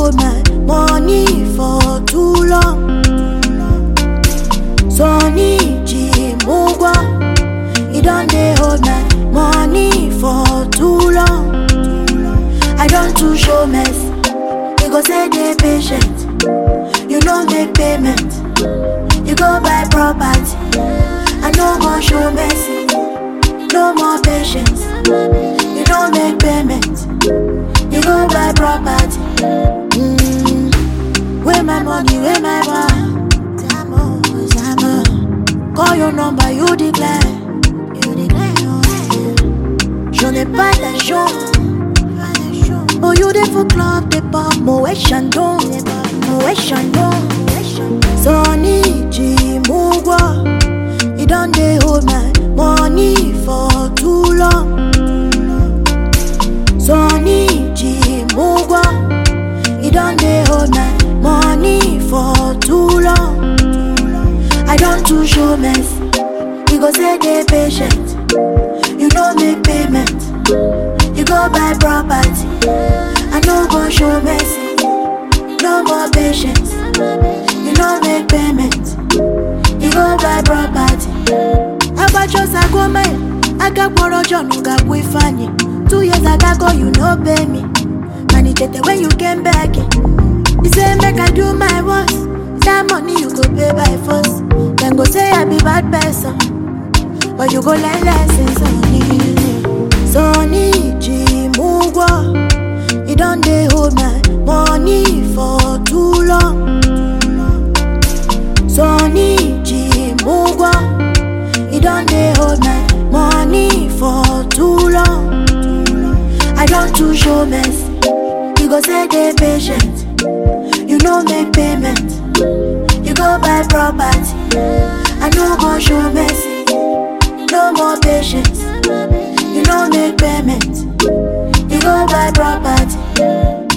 hold my money for too long. Sonny Jimugwa, he done dey hold my money for too long. I don't too show mess, you go say dey patient. You no make payment, you go buy property. I no go show mercy, no more patience. You don't make payment, you go buy property. Mm. Where my money, where my bar? Zamo, Zamo. Call your number, you declare. You declare. J'en ai pas d'argent. Oh, you dey for club, dey pop, Moet Chandon, Moet Chandon. Sonny Jimugwa, he done dey hold my money for too long. Sonny Jimugwa, he done dey hold my money for too long. I don't too show mess, you go say dey patient. You no make payment, you go buy property. I no go show mercy, no more patience. You no make payment, you go buy property. Abachosa gome, agakpọrọ John gakwu Ifeanyi. Two years ago you no pay me, and it tete when you came back. You say make I do my worst, that money you go pay by force. Then go say I be bad person. But you go learn lessons on me. Sonny Jimugwa, he done dey hold my money for too long. Sonny Jimugwa, he done dey hold my money for too long. I don't too show mess, you go say dey patient. You no make payment, you go buy property. I no go show mercy, no more patience. You no make payment, you go buy property.